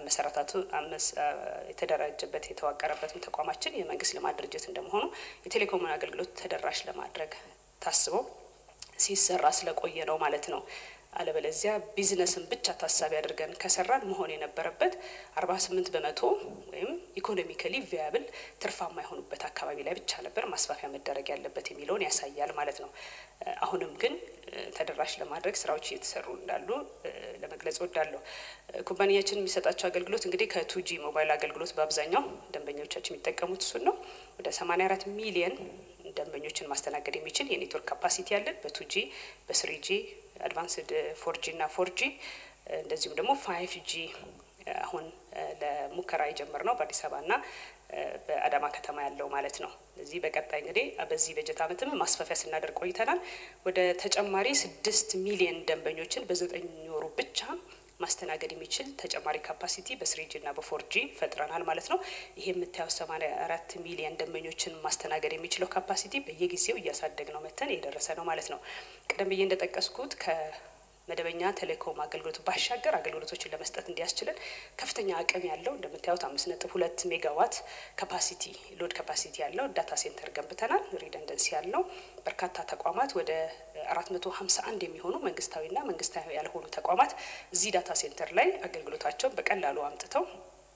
አመሰራታቱ የተደራጀበት የተዋቀረበትም ተቋማችን የመንግስት ልማት ድርጅት እንደመሆኑ የቴሌኮሙን አገልግሎት ተደራሽ ለማድረግ ታስቦ ሲሰራ ስለቆየ ነው ማለት ነው። አለበለዚያ ቢዝነስን ብቻ ታሳቢ አድርገን ከሰራን መሆን የነበረበት አርባ ስምንት በመቶ ወይም ኢኮኖሚካሊ ቪያብል ትርፋማ የሆኑበት አካባቢ ላይ ብቻ ነበር ማስፋፊያ መደረግ ያለበት የሚለውን ያሳያል ማለት ነው። አሁንም ግን ተደራሽ ለማድረግ ስራዎች እየተሰሩ እንዳሉ ለመግለጽ ወዳለሁ። ኩባንያችን የሚሰጣቸው አገልግሎት እንግዲህ ከቱጂ ሞባይል አገልግሎት በአብዛኛው ደንበኞቻችን የሚጠቀሙት እሱን ነው። ወደ 84 ሚሊየን ደንበኞችን ማስተናገድ የሚችል የኔትወርክ ካፓሲቲ ያለን በቱጂ በስሪጂ አድቫንስድ ፎርጂ እና ፎርጂ እንደዚሁም ደግሞ ፋይቭ ጂ አሁን ለሙከራ የጀመርነው በአዲስ አበባ እና በአዳማ ከተማ ያለው ማለት ነው። እዚህ በቀጣይ እንግዲህ በዚህ በጀት ዓመትም ማስፋፊያ ስናደርግ ቆይተናል። ወደ ተጨማሪ ስድስት ሚሊየን ደንበኞችን በዘጠኝ ወሩ ብቻ ማስተናገድ የሚችል ተጨማሪ ካፓሲቲ በስሪጂ እና በፎርጂ ፈጥረናል ማለት ነው። ይሄ የምታየው ሰማንያ አራት ሚሊየን ደንበኞችን ማስተናገድ የሚችለው ካፓሲቲ በየጊዜው እያሳደግ ነው መተን የደረሰ ነው ማለት ነው። ቀደም ብዬ እንደጠቀስኩት ከመደበኛ ቴሌኮም አገልግሎት ባሻገር አገልግሎቶችን ለመስጠት እንዲያስችለን ከፍተኛ አቅም ያለው እንደምታዩት አምስት ነጥብ ሁለት ሜጋዋት ካፓሲቲ ሎድ ካፓሲቲ ያለው ዳታ ሴንተር ገንብተናል። ሪደንደንሲ ያለው በርካታ ተቋማት ወደ አራት መቶ ሀምሳ አንድ የሚሆኑ መንግስታዊና መንግስታዊ ያልሆኑ ተቋማት እዚህ ዳታ ሴንተር ላይ አገልግሎታቸውን በቀላሉ አምጥተው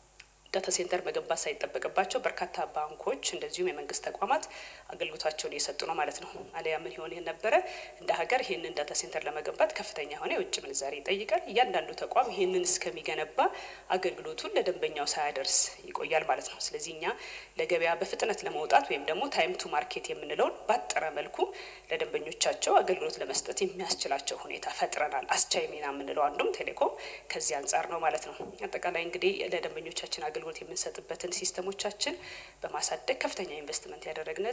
ዳታ ሴንተር መገንባት ሳይጠበቅባቸው በርካታ ባንኮች እንደዚሁም የመንግስት ተቋማት አገልግሎታቸውን እየሰጡ ነው ማለት ነው። አሊያ ምን ይሆን ነበረ እንደ ሀገር ይህንን ዳታ ሴንተር ለመገንባት ከፍተኛ የሆነ የውጭ ምንዛሬ ይጠይቃል። እያንዳንዱ ተቋም ይህንን እስከሚገነባ አገልግሎቱን ለደንበኛው ሳያደርስ ይቆያል ማለት ነው። ስለዚህ እኛ ለገበያ በፍጥነት ለመውጣት ወይም ደግሞ ታይም ቱ ማርኬት የምንለውን ባጠረ መልኩ ለደንበኞቻቸው አገልግሎት ለመስጠት የሚያስችላቸው ሁኔታ ፈጥረናል። አስቻይ ሚና የምንለው አንዱም ቴሌኮም ከዚህ አንጻር ነው ማለት ነው። አጠቃላይ እንግዲህ ለደንበኞቻችን አገልግሎት የምንሰጥበትን ሲስተሞቻችን በማሳደግ ከፍተኛ ኢንቨስትመንት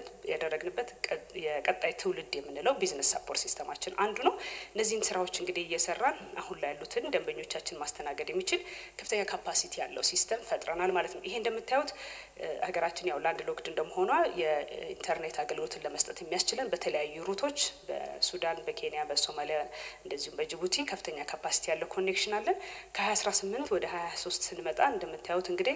ያደረግንበት የቀጣይ ትውልድ የምንለው ቢዝነስ ሳፖርት ሲስተማችን አንዱ ነው። እነዚህን ስራዎች እንግዲህ እየሰራን አሁን ላይ ያሉትን ደንበኞቻችን ማስተናገድ የሚችል ከፍተኛ ካፓሲቲ ያለው ሲስተም ፈጥረናል ማለት ነው። ይሄ እንደምታዩት ሀገራችን ያው ላንድ ሎክድ እንደመሆኗ የኢንተርኔት አገልግሎትን ለመስጠት የሚያስችለን በተለያዩ ሩቶች በሱዳን፣ በኬንያ፣ በሶማሊያ እንደዚሁም በጅቡቲ ከፍተኛ ካፓሲቲ ያለው ኮኔክሽን አለን። ከ2018 ወደ 23 ስንመጣ እንደምታዩት እንግዲህ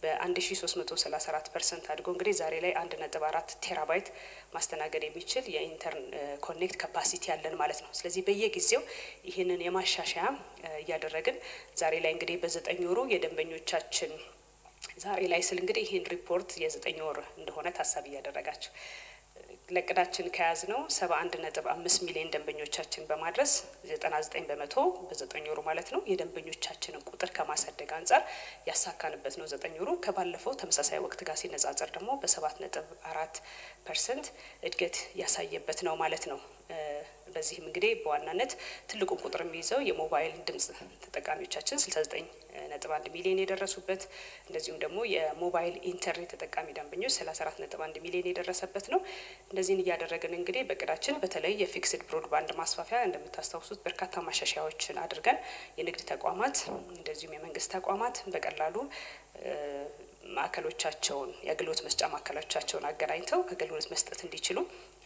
በ1334 ፐርሰንት አድጎ እንግዲህ ዛሬ ላይ 1.4 ቴራባይት ማስተናገድ የሚችል የኢንተርን ኮኔክት ካፓሲቲ ያለን ማለት ነው። ስለዚህ በየጊዜው ይህንን የማሻሻያ እያደረግን ዛሬ ላይ እንግዲህ በዘጠኝ ወሩ የደንበኞቻችን ዛሬ ላይ ስል እንግዲህ ይህን ሪፖርት የዘጠኝ ወር እንደሆነ ታሳቢ እያደረጋቸው ለቅዳችን ከያዝ ነው ሰባ አንድ ነጥብ አምስት ሚሊዮን ደንበኞቻችን በማድረስ ዘጠና ዘጠኝ በመቶ በዘጠኝ ወሩ ማለት ነው የደንበኞቻችንን ቁጥር ከማሳደግ አንጻር ያሳካንበት ነው። ዘጠኝ ወሩ ከባለፈው ተመሳሳይ ወቅት ጋር ሲነጻጸር ደግሞ በሰባት ነጥብ አራት ፐርሰንት እድገት ያሳየበት ነው ማለት ነው። በዚህም እንግዲህ በዋናነት ትልቁን ቁጥር የሚይዘው የሞባይል ድምጽ ተጠቃሚዎቻችን 69 ነጥብ አንድ ሚሊዮን የደረሱበት እንደዚሁም ደግሞ የሞባይል ኢንተርኔት ተጠቃሚ ደንበኞች 34 ነጥብ አንድ ሚሊዮን የደረሰበት ነው። እነዚህን እያደረግን እንግዲህ በቅዳችን በተለይ የፊክስድ ብሮድባንድ ማስፋፊያ እንደምታስታውሱት በርካታ ማሻሻያዎችን አድርገን የንግድ ተቋማት እንደዚሁም የመንግስት ተቋማት በቀላሉ ማዕከሎቻቸውን የአገልግሎት መስጫ ማዕከሎቻቸውን አገናኝተው አገልግሎት መስጠት እንዲችሉ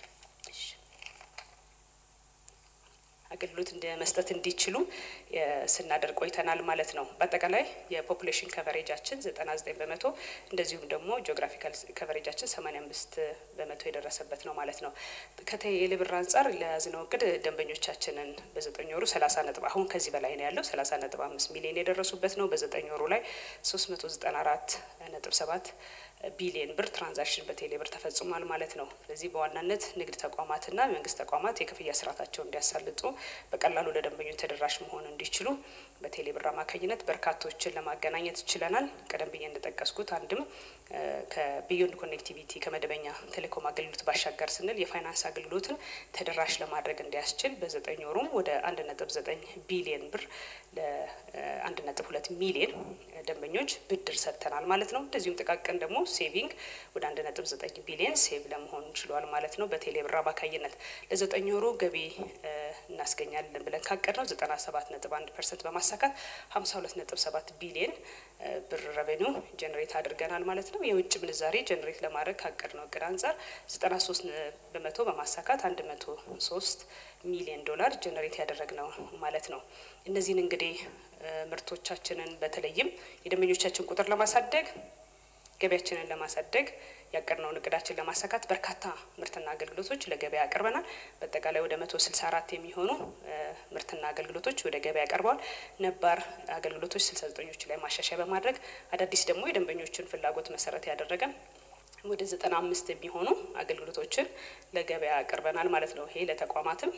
አገልግሎት እንደ መስጠት እንዲችሉ ስናደርግ ቆይተናል ማለት ነው። በአጠቃላይ የፖፑሌሽን ከቨሬጃችን ዘጠና ዘጠኝ በመቶ እንደዚሁም ደግሞ ጂኦግራፊካል ከቨሬጃችን ሰማኒያ አምስት በመቶ የደረሰበት ነው ማለት ነው። ከቴሌ ብር አንጻር ለያዝነው እቅድ ደንበኞቻችንን በዘጠኝ ወሩ ሰላሳ ነጥብ አሁን ከዚህ በላይ ነው ያለው ሰላሳ ነጥብ አምስት ሚሊዮን የደረሱበት ነው። በዘጠኝ ወሩ ላይ ሶስት መቶ ዘጠና አራት ነጥብ ሰባት ቢሊየን ብር ትራንዛክሽን በቴሌ ብር ተፈጽሟል ማለት ነው። ስለዚህ በዋናነት ንግድ ተቋማትና የመንግስት ተቋማት የክፍያ ስርዓታቸውን እንዲያሳልጡ በቀላሉ ለደንበኞች ተደራሽ መሆን እንዲችሉ በቴሌ ብር አማካኝነት በርካቶችን ለማገናኘት ችለናል። ቀደም ብዬ እንደጠቀስኩት አንድም ከቢዮንድ ኮኔክቲቪቲ ከመደበኛ ቴሌኮም አገልግሎት ባሻገር ስንል የፋይናንስ አገልግሎትን ተደራሽ ለማድረግ እንዲያስችል በዘጠኝ ወሩም ወደ አንድ ነጥብ ዘጠኝ ቢሊየን ብር ለአንድ ነጥብ ሁለት ሚሊየን ደንበኞች ብድር ሰጥተናል ማለት ነው። እንደዚሁም ጥቃቅን ደግሞ ሴቪንግ ወደ አንድ ነጥብ ዘጠኝ ቢሊየን ሴቭ ለመሆን ችሏል ማለት ነው። በቴሌ ብር አማካኝነት ለዘጠኝ ወሩ ገቢ እናስገኛለን ብለን ካቀድ ነው ዘጠና ሰባት ነጥብ አንድ ፐርሰንት በማሳካት ሀምሳ ሁለት ነጥብ ሰባት ቢሊየን ብር ረቬኒው ጀኔሬት አድርገናል ማለት ነው። የውጭ ምንዛሬ ጀኔሬት ለማድረግ ካቀድ ነው እቅድ አንጻር ዘጠና ሶስት በመቶ በማሳካት አንድ መቶ ሶስት ሚሊዮን ዶላር ጀኔሬት ያደረግነው ማለት ነው። እነዚህን እንግዲህ ምርቶቻችንን በተለይም የደንበኞቻችን ቁጥር ለማሳደግ ገበያችንን ለማሳደግ ያቀድነውን እቅዳችን ለማሳካት በርካታ ምርትና አገልግሎቶች ለገበያ ያቀርበናል። በአጠቃላይ ወደ መቶ ስልሳ አራት የሚሆኑ ምርትና አገልግሎቶች ወደ ገበያ ቀርበዋል። ነባር አገልግሎቶች ስልሳ ዘጠኞቹ ላይ ማሻሻያ በማድረግ አዳዲስ ደግሞ የደንበኞችን ፍላጎት መሰረት ያደረገ ወደ ዘጠና አምስት የሚሆኑ አገልግሎቶችን ለገበያ ያቀርበናል ማለት ነው። ይሄ ለተቋማትም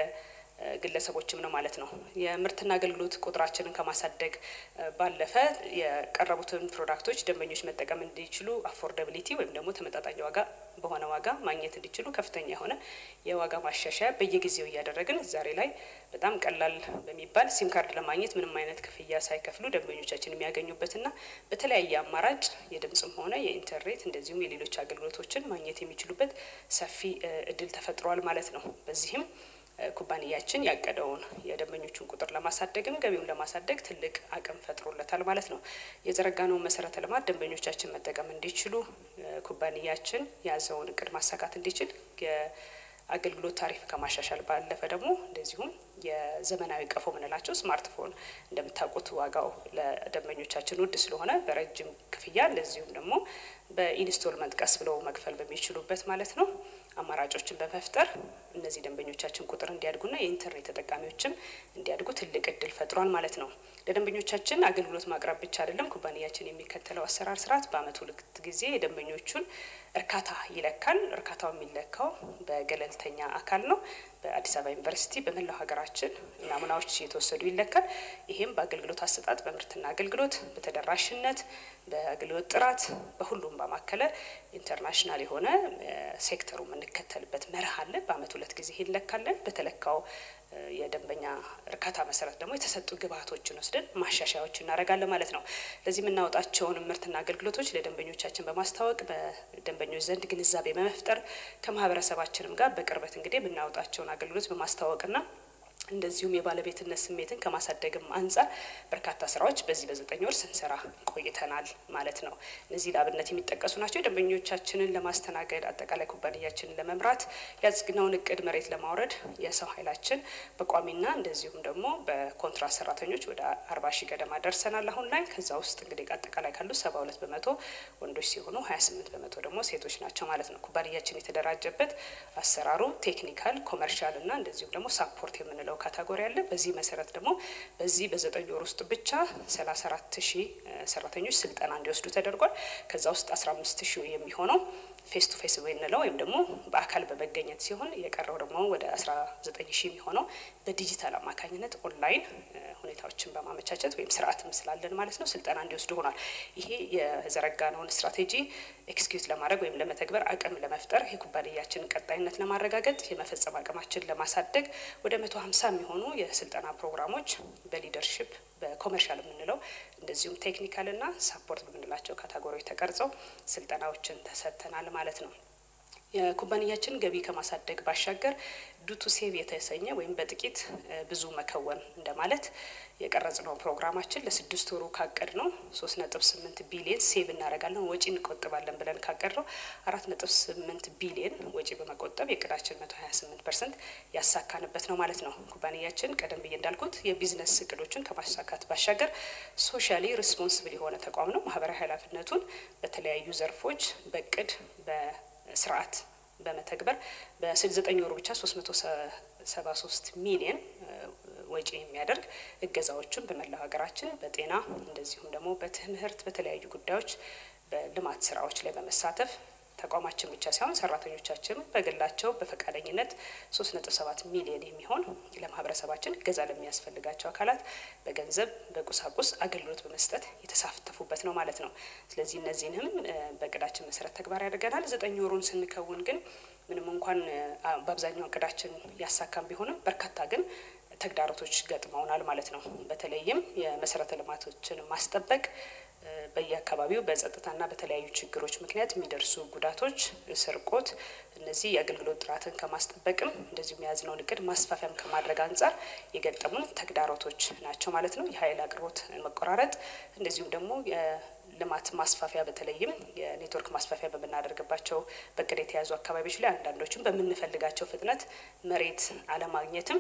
ግለሰቦችም ነው ማለት ነው። የምርትና አገልግሎት ቁጥራችንን ከማሳደግ ባለፈ የቀረቡትን ፕሮዳክቶች ደንበኞች መጠቀም እንዲችሉ አፎርደብሊቲ ወይም ደግሞ ተመጣጣኝ ዋጋ በሆነ ዋጋ ማግኘት እንዲችሉ ከፍተኛ የሆነ የዋጋ ማሻሻያ በየጊዜው እያደረግን ዛሬ ላይ በጣም ቀላል በሚባል ሲም ካርድ ለማግኘት ምንም አይነት ክፍያ ሳይከፍሉ ደንበኞቻችን የሚያገኙበትና በተለያየ አማራጭ የድምጽም ሆነ የኢንተርኔት እንደዚሁም የሌሎች አገልግሎቶችን ማግኘት የሚችሉበት ሰፊ እድል ተፈጥሯል ማለት ነው። በዚህም ኩባንያችን ያቀደውን የደንበኞቹን ቁጥር ለማሳደግም ገቢውን ለማሳደግ ትልቅ አቅም ፈጥሮለታል ማለት ነው። የዘረጋነውን መሰረተ ልማት ደንበኞቻችን መጠቀም እንዲችሉ ኩባንያችን የያዘውን እቅድ ማሳካት እንዲችል የአገልግሎት ታሪፍ ከማሻሻል ባለፈ ደግሞ እንደዚሁም የዘመናዊ ቀፎ ምንላቸው ስማርትፎን እንደምታውቁት ዋጋው ለደንበኞቻችን ውድ ስለሆነ በረጅም ክፍያ እንደዚሁም ደግሞ በኢንስቶልመንት ቀስ ብለው መክፈል በሚችሉበት ማለት ነው አማራጮችን በመፍጠር እነዚህ ደንበኞቻችን ቁጥር እንዲያድጉና የኢንተርኔት ተጠቃሚዎችም እንዲያድጉ ትልቅ እድል ፈጥሯል ማለት ነው። ለደንበኞቻችን አገልግሎት ማቅረብ ብቻ አይደለም ኩባንያችን የሚከተለው አሰራር ስርዓት በአመት ሁለት ጊዜ የደንበኞቹን እርካታ ይለካል። እርካታው የሚለካው በገለልተኛ አካል ነው። በአዲስ አበባ ዩኒቨርሲቲ በመላው ሀገራችን ናሙናዎች የተወሰዱ ይለካል። ይህም በአገልግሎት አሰጣጥ፣ በምርትና አገልግሎት፣ በተደራሽነት፣ በአገልግሎት ጥራት በሁሉም ባማከለ ኢንተርናሽናል የሆነ ሴክተሩ የምንከተልበት መርህ አለ። በአመት ሁለት ጊዜ ይለካለን። በተለካው የደንበኛ እርካታ መሰረት ደግሞ የተሰጡ ግብዓቶችን ወስደን ማሻሻያዎች እናደርጋለን ማለት ነው። ለዚህ የምናወጣቸውን ምርትና አገልግሎቶች ለደንበኞቻችን በማስታወቅ በደንበኞች ዘንድ ግንዛቤ በመፍጠር ከማህበረሰባችንም ጋር በቅርበት እንግዲህ የምናወጣቸውን አገልግሎት በማስተዋወቅና እንደዚሁም የባለቤትነት ስሜትን ከማሳደግም አንጻር በርካታ ስራዎች በዚህ በዘጠኝ ወር ስንሰራ ቆይተናል ማለት ነው። እነዚህ ለአብነት የሚጠቀሱ ናቸው። ደንበኞቻችንን ለማስተናገድ አጠቃላይ ኩባንያችንን ለመምራት ያጽግነውን እቅድ መሬት ለማውረድ የሰው ኃይላችን በቋሚና እንደዚሁም ደግሞ በኮንትራት ሰራተኞች ወደ አርባ ሺህ ገደማ ደርሰናል አሁን ላይ። ከዛ ውስጥ እንግዲህ አጠቃላይ ካሉ ሰባ ሁለት በመቶ ወንዶች ሲሆኑ ሀያ ስምንት በመቶ ደግሞ ሴቶች ናቸው ማለት ነው። ኩባንያችን የተደራጀበት አሰራሩ ቴክኒካል፣ ኮመርሻል እና እንደዚሁም ደግሞ ሳፖርት የምንለው ካታጎሪ አለ። በዚህ መሰረት ደግሞ በዚህ በዘጠኝ ወር ውስጥ ብቻ ሰላሳ አራት ሺህ ሰራተኞች ስልጠና እንዲወስዱ ተደርጓል። ከዛ ውስጥ አስራ አምስት ሺህ የሚሆነው ፌስ ቱ ፌስ የምንለው ወይም ደግሞ በአካል በመገኘት ሲሆን የቀረው ደግሞ ወደ አስራ ዘጠኝ ሺህ የሚሆነው በዲጂታል አማካኝነት ኦንላይን ሁኔታዎችን በማመቻቸት ወይም ስርዓትም ስላለን ማለት ነው ስልጠና እንዲወስዱ ሆኗል። ይሄ የዘረጋነውን ስትራቴጂ ኤክስኪዩት ለማድረግ ወይም ለመተግበር አቅም ለመፍጠር የኩባንያችንን ቀጣይነት ለማረጋገጥ የመፈጸም አቅማችን ለማሳደግ ወደ መቶ ሀምሳ የሚሆኑ የስልጠና ፕሮግራሞች በሊደርሽፕ በኮመርሻል የምንለው እንደዚሁም ቴክኒካል እና ሳፖርት በምንላቸው ካታጎሪዎች ተቀርጸው ስልጠናዎችን ተሰጥተናል ማለት ነው። የኩባንያችን ገቢ ከማሳደግ ባሻገር ዱቱ ሴቭ የተሰኘ ወይም በጥቂት ብዙ መከወን እንደማለት የቀረጽነው ፕሮግራማችን ለስድስት ወሩ ካቀድ ነው ሶስት ነጥብ ስምንት ቢሊየን ሴቭ እናደርጋለን ወጪ እንቆጥባለን ብለን ካቀድ ነው አራት ነጥብ ስምንት ቢሊየን ወጪ በመቆጠብ የእቅዳችን መቶ ሀያ ስምንት ፐርሰንት ያሳካንበት ነው ማለት ነው። ኩባንያችን ቀደም ብዬ እንዳልኩት የቢዝነስ እቅዶችን ከማሳካት ባሻገር ሶሻሊ ሪስፖንስብል የሆነ ተቋም ነው። ማህበራዊ ኃላፊነቱን በተለያዩ ዘርፎች በእቅድ በስርዓት በመተግበር በዘጠኝ ወሩ ብቻ ሶስት መቶ ሰባ ሶስት ሚሊየን ወጪ የሚያደርግ እገዛዎችን በመላው ሀገራችን በጤና እንደዚሁም ደግሞ በትምህርት በተለያዩ ጉዳዮች በልማት ስራዎች ላይ በመሳተፍ ተቋማችን ብቻ ሳይሆን ሰራተኞቻችን በግላቸው በፈቃደኝነት ሶስት ነጥብ ሰባት ሚሊዮን የሚሆን ለማህበረሰባችን እገዛ ለሚያስፈልጋቸው አካላት በገንዘብ በቁሳቁስ አገልግሎት በመስጠት የተሳተፉበት ነው ማለት ነው። ስለዚህ እነዚህንም በእቅዳችን መሰረት ተግባር ያደርገናል። ዘጠኝ ወሩን ስንከውን ግን ምንም እንኳን በአብዛኛው እቅዳችን ያሳካም ቢሆንም በርካታ ግን ተግዳሮቶች ገጥመውናል ማለት ነው። በተለይም የመሰረተ ልማቶችን ማስጠበቅ በየአካባቢው በጸጥታና በተለያዩ ችግሮች ምክንያት የሚደርሱ ጉዳቶች፣ ስርቆት፣ እነዚህ የአገልግሎት ጥራትን ከማስጠበቅም እንደዚሁ የያዝነውን እቅድ ማስፋፊያም ከማድረግ አንጻር የገጠሙ ተግዳሮቶች ናቸው ማለት ነው። የኃይል አቅርቦት መቆራረጥ፣ እንደዚሁም ደግሞ የልማት ማስፋፊያ በተለይም የኔትወርክ ማስፋፊያ በምናደርግባቸው በእቅድ የተያዙ አካባቢዎች ላይ አንዳንዶችም በምንፈልጋቸው ፍጥነት መሬት አለማግኘትም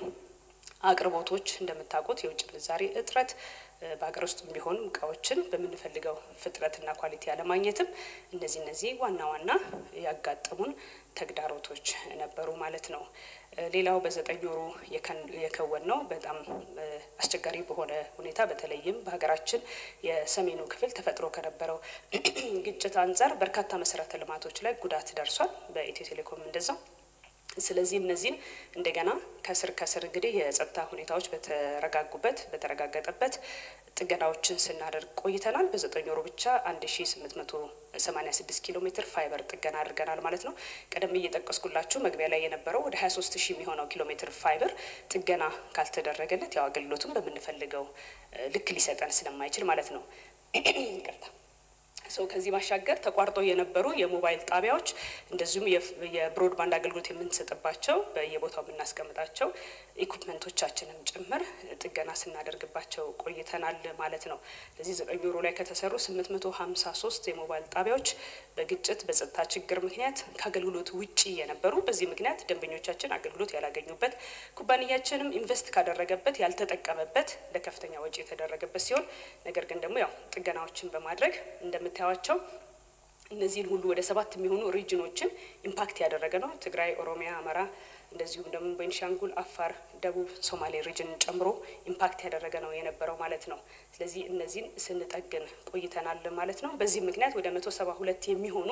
አቅርቦቶች እንደምታውቁት የውጭ ምንዛሬ እጥረት በሀገር ውስጥ ቢሆኑ እቃዎችን በምንፈልገው ፍጥነትና ኳሊቲ አለማግኘትም እነዚህ እነዚህ ዋና ዋና ያጋጠሙን ተግዳሮቶች ነበሩ ማለት ነው። ሌላው በዘጠኝ ወሩ የከወን ነው በጣም አስቸጋሪ በሆነ ሁኔታ በተለይም በሀገራችን የሰሜኑ ክፍል ተፈጥሮ ከነበረው ግጭት አንጻር በርካታ መሰረተ ልማቶች ላይ ጉዳት ደርሷል። በኢትዮ ቴሌኮም እንደዛው ስለዚህ እነዚህን እንደገና ከስር ከስር እንግዲህ የጸጥታ ሁኔታዎች በተረጋጉበት በተረጋገጠበት ጥገናዎችን ስናደርግ ቆይተናል። በዘጠኝ ወሩ ብቻ አንድ ሺ ስምንት መቶ ሰማኒያ ስድስት ኪሎ ሜትር ፋይበር ጥገና አድርገናል ማለት ነው። ቀደም እየጠቀስኩላችሁ መግቢያ ላይ የነበረው ወደ ሀያ ሶስት ሺህ የሚሆነው ኪሎ ሜትር ፋይበር ጥገና ካልተደረገለት ያው አገልግሎቱን በምንፈልገው ልክ ሊሰጠን ስለማይችል ማለት ነው። ይቅርታ ሰው ከዚህ ባሻገር ተቋርጦ የነበሩ የሞባይል ጣቢያዎች እንደዚሁም የብሮድባንድ አገልግሎት የምንሰጥባቸው በየቦታው የምናስቀምጣቸው ኢኩፕመንቶቻችንም ጭምር ጥገና ስናደርግባቸው ቆይተናል ማለት ነው። ለዚህ ዘጠኝ ወሩ ላይ ከተሰሩ ስምንት መቶ ሀምሳ ሶስት የሞባይል ጣቢያዎች በግጭት በጸጥታ ችግር ምክንያት ከአገልግሎት ውጪ የነበሩ በዚህ ምክንያት ደንበኞቻችን አገልግሎት ያላገኙበት ኩባንያችንም ኢንቨስት ካደረገበት ያልተጠቀመበት ለከፍተኛ ወጪ የተደረገበት ሲሆን ነገር ግን ደግሞ ያው ጥገናዎችን በማድረግ እንደምታዩቸው እነዚህን ሁሉ ወደ ሰባት የሚሆኑ ሪጅኖችን ኢምፓክት ያደረገ ነው። ትግራይ፣ ኦሮሚያ፣ አማራ እንደዚሁም ደግሞ ቤንሻንጉል፣ አፋር፣ ደቡብ ሶማሌ ሪጅንን ጨምሮ ኢምፓክት ያደረገ ነው የነበረው ማለት ነው። ስለዚህ እነዚህን ስንጠግን ቆይተናል ማለት ነው። በዚህ ምክንያት ወደ መቶ ሰባ ሁለት የሚሆኑ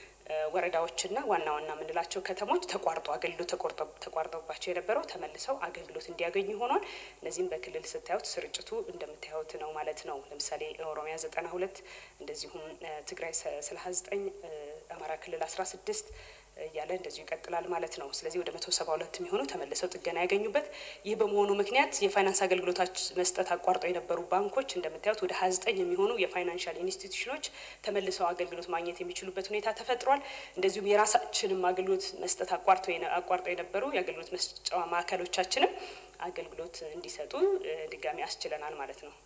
ወረዳዎችና ዋና ዋና የምንላቸው ከተሞች ተቋርጦ አገልግሎት ተቋርጦባቸው የነበረው ተመልሰው አገልግሎት እንዲያገኙ ሆኗል። እነዚህም በክልል ስታዩት ስርጭቱ እንደምታዩት ነው ማለት ነው። ለምሳሌ ኦሮሚያ ዘጠና ሁለት እንደዚሁም ትግራይ ሰላሳ ዘጠኝ አማራ ክልል አስራ ስድስት እያለ እንደዚሁ ይቀጥላል ማለት ነው። ስለዚህ ወደ መቶ ሰባ ሁለት የሚሆኑ ተመልሰው ጥገና ያገኙበት ይህ በመሆኑ ምክንያት የፋይናንስ አገልግሎታች መስጠት አቋርጠው የነበሩ ባንኮች እንደምታዩት ወደ ሀያ ዘጠኝ የሚሆኑ የፋይናንሻል ኢንስቲትዩሽኖች ተመልሰው አገልግሎት ማግኘት የሚችሉበት ሁኔታ ተፈጥሯል። እንደዚሁም የራሳችንም አገልግሎት መስጠት አቋርጠው የነበሩ የአገልግሎት መስጫ ማዕከሎቻችንም አገልግሎት እንዲሰጡ ድጋሚ አስችለናል ማለት ነው።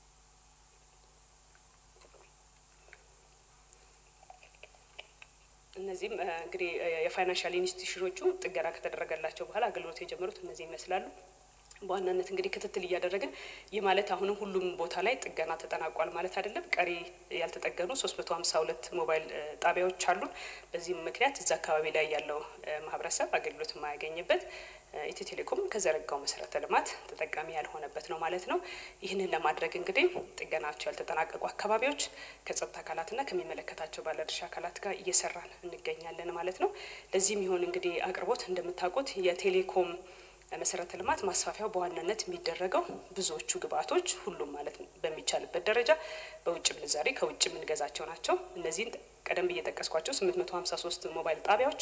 እነዚህም እንግዲህ የፋይናንሻል ኢንስቲትዩሽኖቹ ጥገና ከተደረገላቸው በኋላ አገልግሎት የጀመሩት እነዚህ ይመስላሉ። በዋናነት እንግዲህ ክትትል እያደረግን ይህ ማለት አሁንም ሁሉም ቦታ ላይ ጥገና ተጠናቋል ማለት አይደለም። ቀሪ ያልተጠገኑ ሶስት መቶ ሀምሳ ሁለት ሞባይል ጣቢያዎች አሉን። በዚህም ምክንያት እዛ አካባቢ ላይ ያለው ማህበረሰብ አገልግሎት የማያገኝበት ኢትዮ ቴሌኮም ከዘረጋው መሰረተ ልማት ተጠቃሚ ያልሆነበት ነው ማለት ነው። ይህንን ለማድረግ እንግዲህ ጥገናቸው ያልተጠናቀቁ አካባቢዎች ከጸጥታ አካላትና ከሚመለከታቸው ባለድርሻ አካላት ጋር እየሰራን እንገኛለን ማለት ነው። ለዚህም ይሆን እንግዲህ አቅርቦት እንደምታውቁት የቴሌኮም መሰረተ ልማት ማስፋፊያው በዋናነት የሚደረገው ብዙዎቹ ግብአቶች ሁሉም ማለት በሚቻልበት ደረጃ በውጭ ምንዛሬ ከውጭ የምንገዛቸው ናቸው። እነዚህን ቀደም ብዬ ጠቀስኳቸው ስምንት መቶ ሀምሳ ሶስት ሞባይል ጣቢያዎች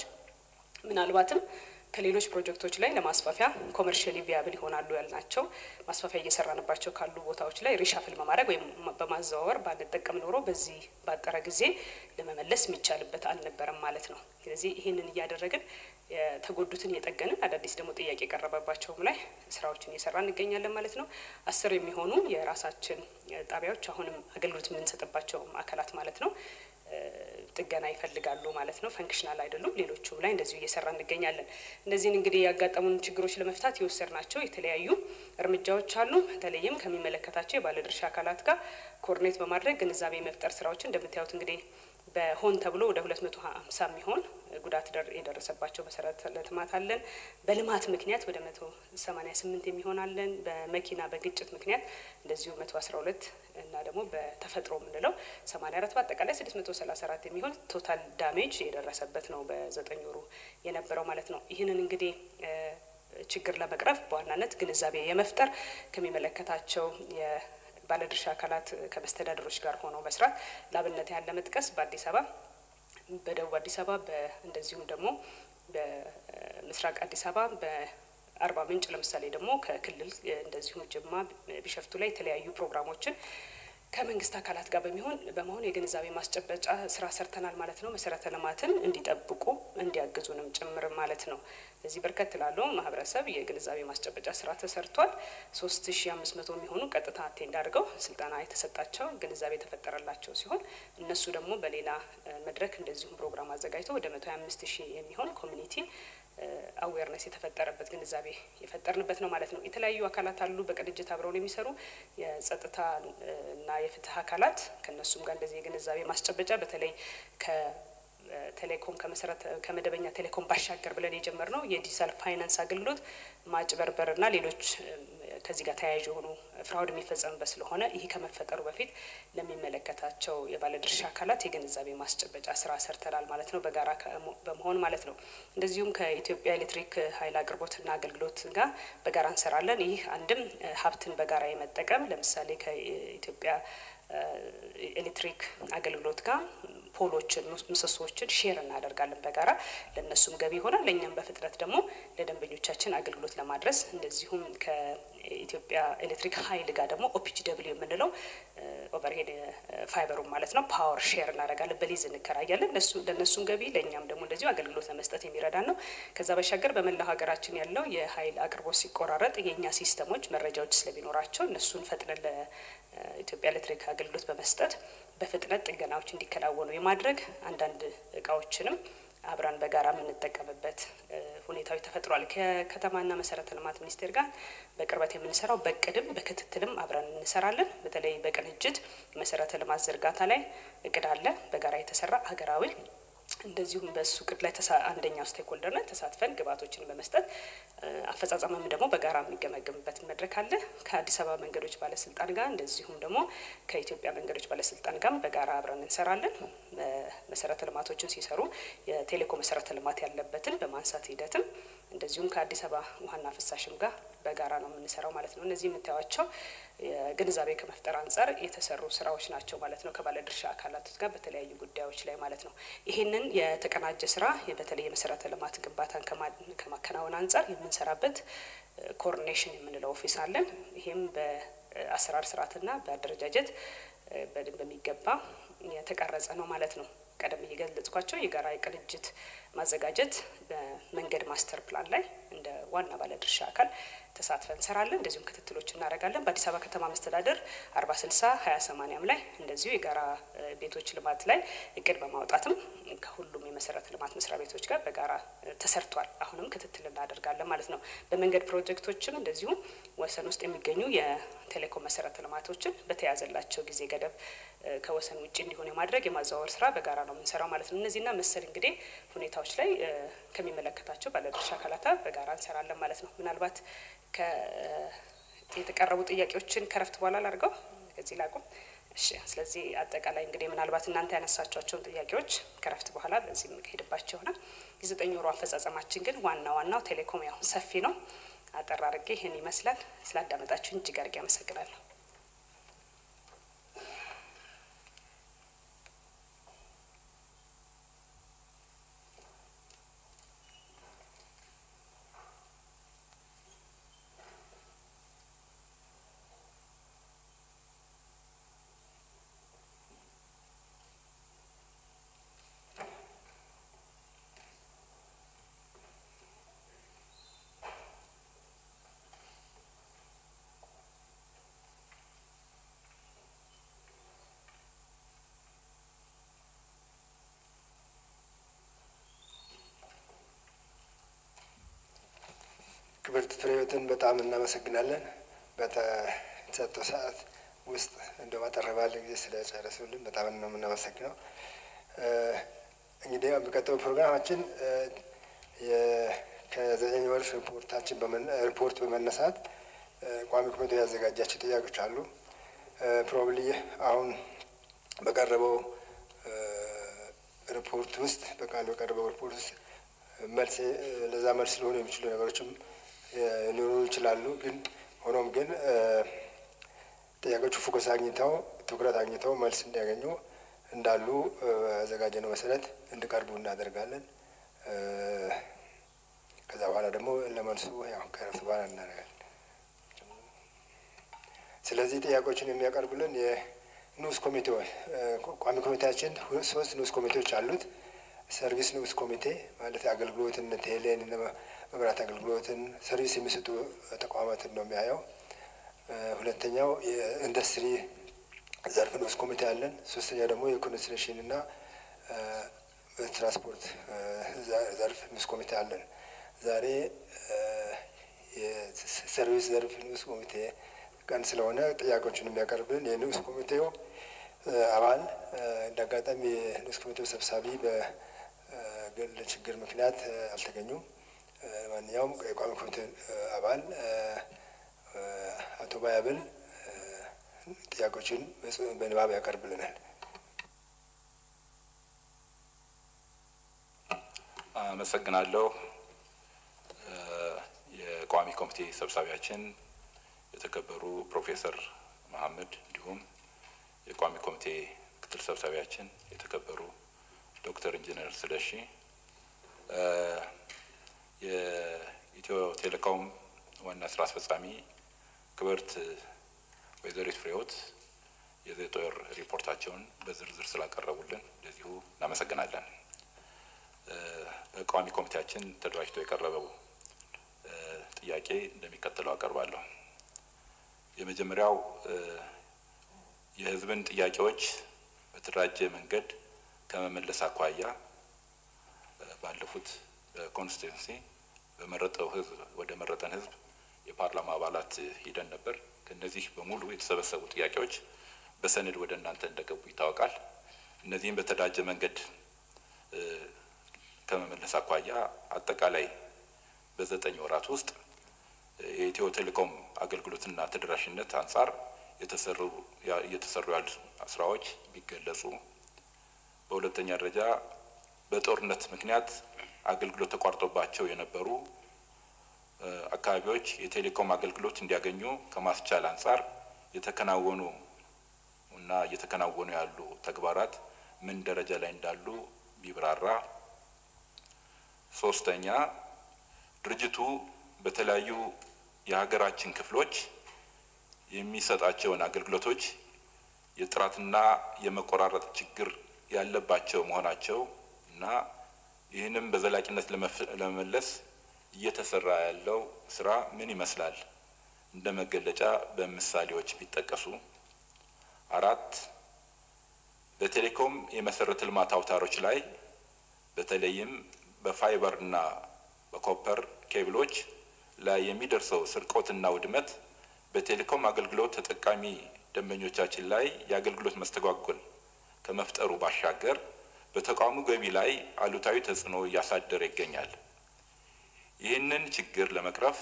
ምናልባትም ከሌሎች ፕሮጀክቶች ላይ ለማስፋፊያ ኮመርሽሊ ቪያብል ይሆናሉ ያልናቸው ማስፋፊያ እየሰራንባቸው ካሉ ቦታዎች ላይ ሪሻፍል በማድረግ ወይም በማዘዋወር ባንጠቀም ኖሮ በዚህ ባጠረ ጊዜ ለመመለስ የሚቻልበት አልነበረም ማለት ነው። ስለዚህ ይህንን እያደረግን የተጎዱትን እየጠገንን አዳዲስ ደግሞ ጥያቄ የቀረበባቸውም ላይ ስራዎችን እየሰራ እንገኛለን ማለት ነው። አስር የሚሆኑ የራሳችን ጣቢያዎች አሁንም አገልግሎት የምንሰጥባቸው ማዕከላት ማለት ነው ጥገና ይፈልጋሉ ማለት ነው። ፈንክሽናል አይደሉም። ሌሎቹም ላይ እንደዚሁ እየሰራ እንገኛለን። እነዚህን እንግዲህ ያጋጠሙን ችግሮች ለመፍታት የወሰድናቸው የተለያዩ እርምጃዎች አሉ። በተለይም ከሚመለከታቸው የባለድርሻ አካላት ጋር ኮኦርዲኔት በማድረግ ግንዛቤ መፍጠር ስራዎችን እንደምታዩት እንግዲህ በሆን ተብሎ ወደ ሁለት መቶ ሀምሳ የሚሆን ጉዳት የደረሰባቸው መሰረተ ልማት አለን። በልማት ምክንያት ወደ መቶ ሰማኒያ ስምንት የሚሆን አለን። በመኪና በግጭት ምክንያት እንደዚሁ መቶ አስራ ሁለት እና ደግሞ በተፈጥሮ የምንለው ሰማኒያ አራት በአጠቃላይ ስድስት መቶ ሰላሳ አራት የሚሆን ቶታል ዳሜጅ የደረሰበት ነው በዘጠኝ ወሩ የነበረው ማለት ነው። ይህንን እንግዲህ ችግር ለመቅረፍ በዋናነት ግንዛቤ የመፍጠር ከሚመለከታቸው ባለድርሻ አካላት ከመስተዳደሮች ጋር ሆነው መስራት ለአብነት ያለ መጥቀስ በአዲስ አበባ በደቡብ አዲስ አበባ እንደዚሁም ደግሞ በምስራቅ አዲስ አበባ በአርባ ምንጭ ለምሳሌ ደግሞ ከክልል እንደዚሁም ጅማ ቢሸፍቱ ላይ የተለያዩ ፕሮግራሞችን ከመንግስት አካላት ጋር በሚሆን በመሆን የግንዛቤ ማስጨበጫ ስራ ሰርተናል ማለት ነው። መሰረተ ልማትን እንዲጠብቁ እንዲያግዙንም ጭምር ማለት ነው። እዚህ በርከት ላለው ማህበረሰብ የግንዛቤ ማስጨበጫ ስራ ተሰርቷል። ሶስት ሺ አምስት መቶ የሚሆኑ ቀጥታ አቴንድ አድርገው ስልጠና የተሰጣቸው ግንዛቤ የተፈጠረላቸው ሲሆን እነሱ ደግሞ በሌላ መድረክ እንደዚሁም ፕሮግራም አዘጋጅተው ወደ መቶ ሀያ አምስት ሺህ የሚሆን ኮሚኒቲ አዌርነስ የተፈጠረበት ግንዛቤ የፈጠርንበት ነው ማለት ነው። የተለያዩ አካላት አሉ በቅንጅት አብረውን የሚሰሩ የጸጥታ እና የፍትህ አካላት ከእነሱም ጋር እንደዚህ የግንዛቤ ማስጨበጫ በተለይ ቴሌኮም ከመሰረተ ከመደበኛ ቴሌኮም ባሻገር ብለን የጀመርነው የዲጂታል ፋይናንስ አገልግሎት ማጭበርበርና ሌሎች ከዚህ ጋር ተያያዥ የሆኑ ፍራውድ የሚፈጸምበት ስለሆነ ይህ ከመፈጠሩ በፊት ለሚመለከታቸው የባለድርሻ አካላት የግንዛቤ ማስጨበጫ ስራ ሰርተናል ማለት ነው፣ በጋራ በመሆን ማለት ነው። እንደዚሁም ከኢትዮጵያ ኤሌክትሪክ ኃይል አቅርቦትና አገልግሎት ጋር በጋራ እንሰራለን። ይህ አንድም ሀብትን በጋራ የመጠቀም ለምሳሌ ከኢትዮጵያ ኤሌክትሪክ አገልግሎት ጋር ፖሎችን ምሰሶዎችን ሼር እናደርጋለን በጋራ ለእነሱም ገቢ ይሆናል። ለእኛም በፍጥነት ደግሞ ለደንበኞቻችን አገልግሎት ለማድረስ እንደዚሁም ከኢትዮጵያ ኤሌክትሪክ ኃይል ጋር ደግሞ ኦፒጂ ደብሊው የምንለው ኦቨርሄድ ፋይበሩን ማለት ነው ፓወር ሼር እናደርጋለን፣ በሊዝ እንከራያለን። ለእነሱም ገቢ ለእኛም ደግሞ እንደዚሁ አገልግሎት ለመስጠት የሚረዳን ነው። ከዛ ባሻገር በመላው ሀገራችን ያለው የኃይል አቅርቦት ሲቆራረጥ የእኛ ሲስተሞች መረጃዎች ስለሚኖራቸው እነሱን ፈጥነን ለኢትዮጵያ ኤሌክትሪክ አገልግሎት በመስጠት በፍጥነት ጥገናዎች እንዲከናወኑ የማድረግ አንዳንድ እቃዎችንም አብረን በጋራ የምንጠቀምበት ሁኔታዎች ተፈጥሯል። ከከተማና መሰረተ ልማት ሚኒስቴር ጋር በቅርበት የምንሰራው በቅድም በክትትልም አብረን እንሰራለን። በተለይ በቅንጅት መሰረተ ልማት ዝርጋታ ላይ እቅድ አለ በጋራ የተሰራ ሀገራዊ እንደዚሁም በሱ እቅድ ላይ አንደኛው ስቴክሆልደር ላይ ተሳትፈን ግብዓቶችን በመስጠት አፈጻጸምም ደግሞ በጋራ የሚገመገምበት መድረክ አለ። ከአዲስ አበባ መንገዶች ባለስልጣን ጋር እንደዚሁም ደግሞ ከኢትዮጵያ መንገዶች ባለስልጣን ጋር በጋራ አብረን እንሰራለን። መሰረተ ልማቶችን ሲሰሩ የቴሌኮም መሰረተ ልማት ያለበትን በማንሳት ሂደትም እንደዚሁም ከአዲስ አበባ ውሃና ፍሳሽም ጋር በጋራ ነው የምንሰራው ማለት ነው። እነዚህ የምታዩቸው ግንዛቤ ከመፍጠር አንጻር የተሰሩ ስራዎች ናቸው ማለት ነው። ከባለድርሻ አካላት ጋር በተለያዩ ጉዳዮች ላይ ማለት ነው። ይህንን የተቀናጀ ስራ በተለይ የመሰረተ ልማት ግንባታን ከማከናወን አንጻር የምንሰራበት ኮኦርዲኔሽን የምንለው ኦፊስ አለን። ይህም በአሰራር ስርዓትና በአደረጃጀት በደንብ በሚገባ የተቀረጸ ነው ማለት ነው። ቀደም እየገለጽኳቸው የጋራ የቅንጅት ማዘጋጀት በመንገድ ማስተር ፕላን ላይ እንደ ዋና ባለድርሻ አካል ተሳትፈን እንሰራለን። እንደዚሁም ክትትሎች እናደርጋለን። በአዲስ አበባ ከተማ መስተዳደር አርባ ስልሳ ሀያ ሰማኒያም ላይ እንደዚሁ የጋራ ቤቶች ልማት ላይ እቅድ በማውጣትም ከሁሉም የመሰረተ ልማት መስሪያ ቤቶች ጋር በጋራ ተሰርቷል። አሁንም ክትትል እናደርጋለን ማለት ነው። በመንገድ ፕሮጀክቶችም እንደዚሁ ወሰን ውስጥ የሚገኙ የቴሌኮም መሰረተ ልማቶችን በተያዘላቸው ጊዜ ገደብ ከወሰን ውጭ እንዲሆን የማድረግ የማዘዋወር ስራ በጋራ ነው የምንሰራው ማለት ነው። እነዚህና መሰል እንግዲህ ሁኔታዎች ላይ ከሚመለከታቸው ባለድርሻ አካላት በጋራ እንሰራለን ማለት ነው። ምናልባት የተቀረቡ ጥያቄዎችን ከረፍት በኋላ ላድርገው ከዚህ ላቁም። እሺ። ስለዚህ አጠቃላይ እንግዲህ ምናልባት እናንተ ያነሳቸዋቸውን ጥያቄዎች ከረፍት በኋላ በዚህ የምንሄድባቸው ይሆናል። የዘጠኝ ወሩ አፈጻጸማችን ግን ዋና ዋናው ቴሌኮም ያው ሰፊ ነው። አጠር አድርጌ ይህን ይመስላል። ስላዳመጣችሁን እጅግ አድርጌ አመሰግናለሁ። ክብርት ፍሬህይወትን በጣም እናመሰግናለን። በተሰጠው ሰዓት ውስጥ እንደ አጠር ባለ ጊዜ ስለጨረሱልን በጣም ነው የምናመሰግነው። እንግዲህ የሚቀጥለው ፕሮግራማችን ከዘጠኝ ወር ሪፖርታችን ሪፖርት በመነሳት ቋሚ ኮሚቴ ያዘጋጃቸው ጥያቄዎች አሉ። ፕሮባብሊ አሁን በቀረበው ሪፖርት ውስጥ በቃል በቀረበው ሪፖርት ውስጥ መልስ ለዛ መልስ ሊሆኑ የሚችሉ ነገሮችም ሊሆኑ ይችላሉ። ግን ሆኖም ግን ጥያቄዎቹ ፎከስ አግኝተው ትኩረት አግኝተው መልስ እንዲያገኙ እንዳሉ አዘጋጀነው መሰረት እንዲቀርቡ እናደርጋለን። ከዛ በኋላ ደግሞ ለመልሱ ያው ከረፍት በኋላ እናደርጋለን። ስለዚህ ጥያቄዎችን የሚያቀርቡልን ንዑስ ኮሚቴዎች ቋሚ ኮሚቴያችን ሶስት ንዑስ ኮሚቴዎች አሉት። ሰርቪስ ንዑስ ኮሚቴ ማለት አገልግሎትን ቴሌን፣ መብራት አገልግሎትን ሰርቪስ የሚሰጡ ተቋማትን ነው የሚያየው። ሁለተኛው የኢንዱስትሪ ዘርፍ ንዑስ ኮሚቴ አለን። ሶስተኛ ደግሞ የኮንስትራክሽን እና ትራንስፖርት ዘርፍ ንዑስ ኮሚቴ አለን። ዛሬ የሰርቪስ ዘርፍ ንዑስ ኮሚቴ ቀን ስለሆነ ጥያቄዎችን የሚያቀርብን የንዑስ ኮሚቴው አባል እንደ አጋጣሚ የንዑስ ኮሚቴው ሰብሳቢ በግል ችግር ምክንያት አልተገኙም። ማንኛውም የቋሚ ኮሚቴ አባል አቶ ባያብል ጥያቄዎችን በንባብ ያቀርብልናል። አመሰግናለሁ። የቋሚ ኮሚቴ ሰብሳቢያችን የተከበሩ ፕሮፌሰር መሀመድ እንዲሁም የቋሚ ኮሚቴ ምክትል ሰብሳቢያችን የተከበሩ ዶክተር ኢንጂነር ስለሺ የኢትዮ ቴሌኮም ዋና ስራ አስፈጻሚ ክብርት ወይዘሪት ፍሬዎት የዘጠኝ ወር ሪፖርታቸውን በዝርዝር ስላቀረቡልን እንደዚሁ እናመሰግናለን። በቋሚ ኮሚቴያችን ተደራጅቶ የቀረበው ጥያቄ እንደሚከተለው አቀርባለሁ። የመጀመሪያው የሕዝብን ጥያቄዎች በተደራጀ መንገድ ከመመለስ አኳያ ባለፉት በኮንስቲቱንሲ በመረጠው ሕዝብ ወደ መረጠን ሕዝብ የፓርላማ አባላት ሂደን ነበር። ከእነዚህ በሙሉ የተሰበሰቡ ጥያቄዎች በሰነድ ወደ እናንተ እንደገቡ ይታወቃል። እነዚህም በተደራጀ መንገድ ከመመለስ አኳያ አጠቃላይ በዘጠኝ ወራት ውስጥ የኢትዮ ቴሌኮም አገልግሎትና ተደራሽነት አንጻር የተሰሩ እየተሰሩ ያሉ ስራዎች ቢገለጹ፣ በሁለተኛ ደረጃ በጦርነት ምክንያት አገልግሎት ተቋርጦባቸው የነበሩ አካባቢዎች የቴሌኮም አገልግሎት እንዲያገኙ ከማስቻል አንጻር የተከናወኑ እና እየተከናወኑ ያሉ ተግባራት ምን ደረጃ ላይ እንዳሉ ቢብራራ። ሶስተኛ ድርጅቱ በተለያዩ የሀገራችን ክፍሎች የሚሰጣቸውን አገልግሎቶች የጥራትና የመቆራረጥ ችግር ያለባቸው መሆናቸው እና ይህንም በዘላቂነት ለመመለስ እየተሰራ ያለው ስራ ምን ይመስላል እንደ መገለጫ በምሳሌዎች ቢጠቀሱ። አራት በቴሌኮም የመሰረተ ልማት አውታሮች ላይ በተለይም በፋይበር እና በኮፐር ኬብሎች ላይ የሚደርሰው ስርቆትና ውድመት በቴሌኮም አገልግሎት ተጠቃሚ ደንበኞቻችን ላይ የአገልግሎት መስተጓጎል ከመፍጠሩ ባሻገር በተቋሙ ገቢ ላይ አሉታዊ ተጽዕኖ እያሳደረ ይገኛል። ይህንን ችግር ለመቅረፍ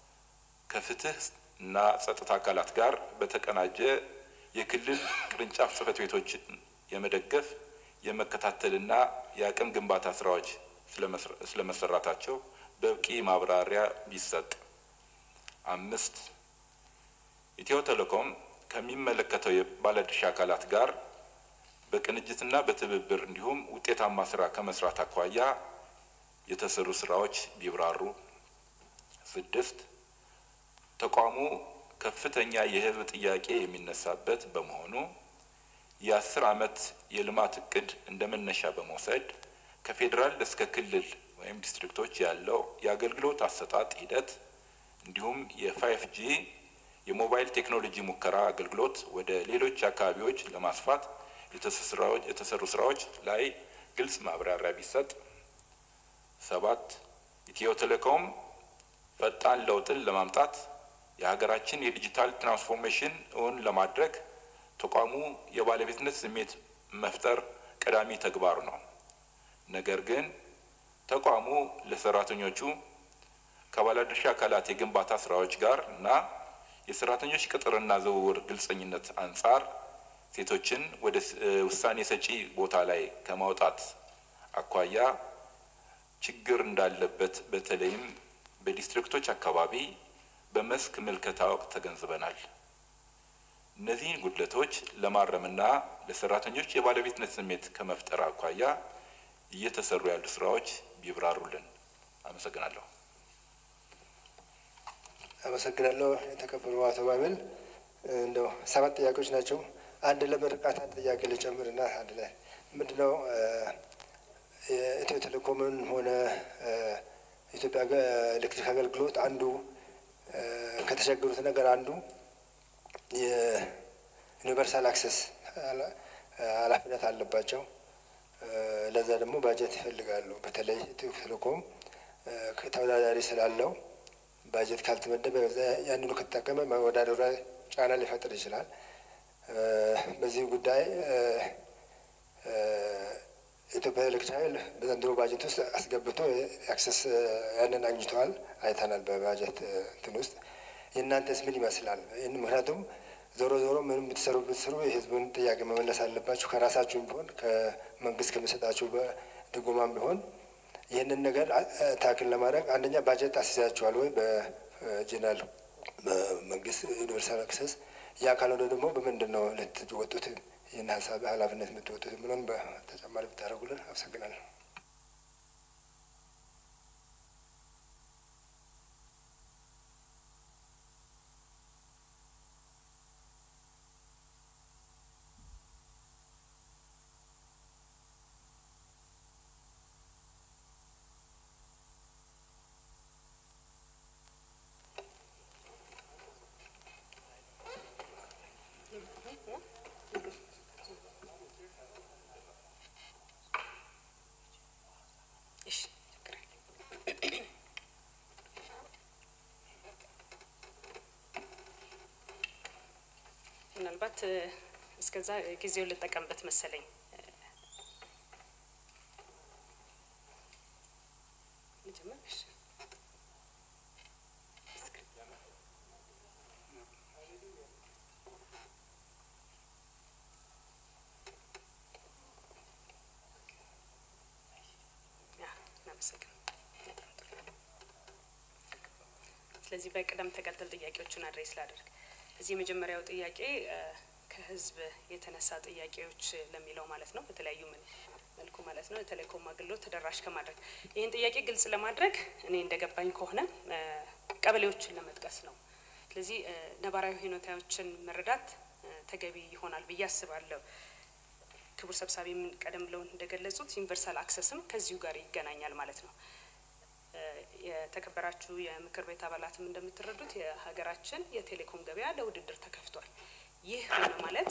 ከፍትህ እና ጸጥታ አካላት ጋር በተቀናጀ የክልል ቅርንጫፍ ጽህፈት ቤቶችን የመደገፍ የመከታተልና የአቅም ግንባታ ስራዎች ስለመሰራታቸው በቂ ማብራሪያ ቢሰጥ። አምስት ኢትዮ ቴሌኮም ከሚመለከተው የባለድርሻ አካላት ጋር በቅንጅትና በትብብር እንዲሁም ውጤታማ ስራ ከመስራት አኳያ የተሰሩ ስራዎች ቢብራሩ። ስድስት ተቋሙ ከፍተኛ የህዝብ ጥያቄ የሚነሳበት በመሆኑ የአስር ዓመት የልማት እቅድ እንደ መነሻ በመውሰድ ከፌዴራል እስከ ክልል ወይም ዲስትሪክቶች ያለው የአገልግሎት አሰጣጥ ሂደት እንዲሁም የፋይፍ ጂ የሞባይል ቴክኖሎጂ ሙከራ አገልግሎት ወደ ሌሎች አካባቢዎች ለማስፋት የተሰሩ ስራዎች ላይ ግልጽ ማብራሪያ ቢሰጥ። ሰባት ኢትዮ ቴሌኮም ፈጣን ለውጥን ለማምጣት የሀገራችን የዲጂታል ትራንስፎርሜሽን እውን ለማድረግ ተቋሙ የባለቤትነት ስሜት መፍጠር ቀዳሚ ተግባሩ ነው። ነገር ግን ተቋሙ ለሰራተኞቹ ከባለድርሻ አካላት የግንባታ ስራዎች ጋር እና የሰራተኞች ቅጥርና ዝውውር ግልጸኝነት አንጻር ሴቶችን ወደ ውሳኔ ሰጪ ቦታ ላይ ከማውጣት አኳያ ችግር እንዳለበት በተለይም በዲስትሪክቶች አካባቢ በመስክ ምልከታ ወቅት ተገንዝበናል። እነዚህን ጉድለቶች ለማረምና ለሰራተኞች የባለቤትነት ስሜት ከመፍጠር አኳያ እየተሰሩ ያሉ ስራዎች ቢብራሩልን። አመሰግናለሁ። አመሰግናለሁ። የተከበሩ አቶ ባብል እንደው ሰባት ጥያቄዎች ናቸው። አንድ ለምርቃት አንድ ጥያቄ ልጨምርና አንድ ላይ ምንድነው የኢትዮ ቴሌኮምን ሆነ ኢትዮጵያ ኤሌክትሪክ አገልግሎት አንዱ ከተቸገሩት ነገር አንዱ የዩኒቨርሳል አክሰስ ኃላፊነት አለባቸው። ለዛ ደግሞ ባጀት ይፈልጋሉ። በተለይ ኢትዮ ቴሌኮም ተወዳዳሪ ስላለው ባጀት ካልተመደበ ያንኑ ከተጠቀመ መወዳደሩ ጫና ሊፈጥር ይችላል። በዚህ ጉዳይ ኢትዮጵያ ኤሌክትሪክ ኃይል በዘንድሮ ባጀት ውስጥ አስገብቶ አክሰስ ያንን አግኝተዋል፣ አይተናል በባጀት እንትን ውስጥ። የእናንተስ ምን ይመስላል? ይህን ምክንያቱም ዞሮ ዞሮ ምንም ብትሰሩ ብትሰሩ የህዝቡን ጥያቄ መመለስ አለባችሁ። ከራሳችሁም ቢሆን ከመንግስት ከሚሰጣችሁ ድጎማም ቢሆን ይህንን ነገር ታክል ለማድረግ አንደኛ ባጀት አስይዛችኋል ወይ በጀነራል መንግስት ዩኒቨርሳል አክሰስ ያ ካልሆነ ደግሞ በምንድን ነው ልትወጡት ይህን ሀሳብ ኃላፊነት የምትወጡት ብሎን በተጨማሪ ብታደርጉልን አመሰግናለሁ። ምናልባት እስከዛ ጊዜውን ልጠቀምበት መሰለኝ። ስለዚህ በቅደም ተከተል ጥያቄዎቹን አድሬስ ላደርግ። እዚህ የመጀመሪያው ጥያቄ ከህዝብ የተነሳ ጥያቄዎች ለሚለው ማለት ነው፣ በተለያዩ መልኩ ማለት ነው፣ የቴሌኮም አገልግሎት ተደራሽ ከማድረግ ይህን ጥያቄ ግልጽ ለማድረግ እኔ እንደገባኝ ከሆነ ቀበሌዎችን ለመጥቀስ ነው። ስለዚህ ነባራዊ ሁኔታዎችን መረዳት ተገቢ ይሆናል ብዬ አስባለሁ። ክቡር ሰብሳቢ ምን ቀደም ብለው እንደገለጹት ዩኒቨርሳል አክሰስም ከዚሁ ጋር ይገናኛል ማለት ነው። የተከበራችሁ የምክር ቤት አባላትም እንደምትረዱት የሀገራችን የቴሌኮም ገበያ ለውድድር ተከፍቷል። ይህ ሆነ ማለት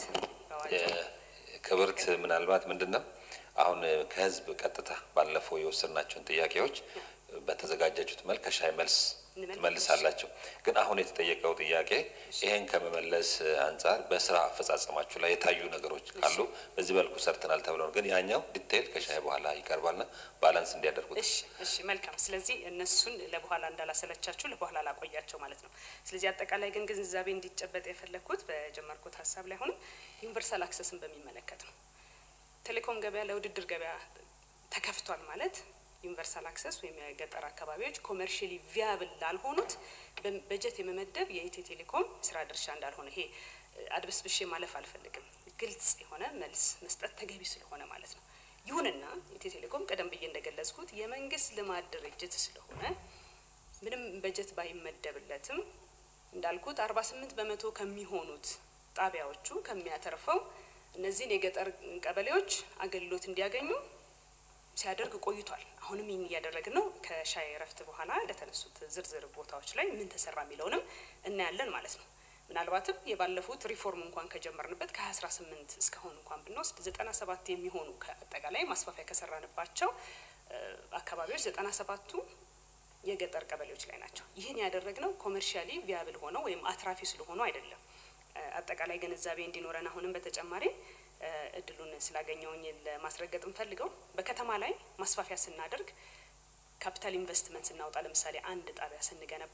ክብርት ምናልባት ምንድን ነው አሁን ከህዝብ ቀጥታ ባለፈው የወሰድናቸውን ጥያቄዎች በተዘጋጃችሁት መልክ ከሻይ መልስ ትመልሳላቸው። ግን አሁን የተጠየቀው ጥያቄ ይሄን ከመመለስ አንጻር በስራ አፈጻጸማችሁ ላይ የታዩ ነገሮች ካሉ በዚህ መልኩ ሰርተናል ተብለው ነው። ግን ያኛው ዲቴይል ከሻይ በኋላ ይቀርባልና ባላንስ እንዲያደርጉት። እሺ፣ እሺ፣ መልካም። ስለዚህ እነሱን ለበኋላ እንዳላሰለቻችሁ ለበኋላ ላቆያቸው ማለት ነው። ስለዚህ አጠቃላይ ግን ግንዛቤ እንዲጨበጥ የፈለግኩት በጀመርኩት ሀሳብ ላይ አሁንም ዩኒቨርሳል አክሰስን በሚመለከት ነው። ቴሌኮም ገበያ ለውድድር ገበያ ተከፍቷል ማለት ዩኒቨርሳል አክሰስ ወይም የገጠር አካባቢዎች ኮመርሽሊ ቪያብል ላልሆኑት በጀት የመመደብ የኢትዮ ቴሌኮም ስራ ድርሻ እንዳልሆነ ይሄ አድበስብሼ ማለፍ አልፈልግም። ግልጽ የሆነ መልስ መስጠት ተገቢ ስለሆነ ማለት ነው። ይሁንና ኢትዮ ቴሌኮም ቀደም ብዬ እንደገለጽኩት የመንግስት ልማት ድርጅት ስለሆነ ምንም በጀት ባይመደብለትም እንዳልኩት አርባ ስምንት በመቶ ከሚሆኑት ጣቢያዎቹ ከሚያተርፈው እነዚህን የገጠር ቀበሌዎች አገልግሎት እንዲያገኙ ሲያደርግ ቆይቷል። አሁንም ይህን እያደረግን ነው። ከሻይ እረፍት በኋላ ለተነሱት ዝርዝር ቦታዎች ላይ ምን ተሰራ የሚለውንም እናያለን ማለት ነው። ምናልባትም የባለፉት ሪፎርም እንኳን ከጀመርንበት ከ አስራ ስምንት እስካሁን እንኳን ብንወስድ ዘጠና ሰባት የሚሆኑ ከአጠቃላይ ማስፋፊያ ከሰራንባቸው አካባቢዎች ዘጠና ሰባቱ የገጠር ቀበሌዎች ላይ ናቸው። ይህን ያደረግነው ኮመርሻሊ ቪያብል ሆነው ወይም አትራፊ ስለሆኑ አይደለም። አጠቃላይ ግንዛቤ እንዲኖረን አሁንም በተጨማሪ እድሉን ስላገኘውኝ ለማስረገጥ እንፈልገው በከተማ ላይ ማስፋፊያ ስናደርግ ካፒታል ኢንቨስትመንት ስናወጣ ለምሳሌ አንድ ጣቢያ ስንገነባ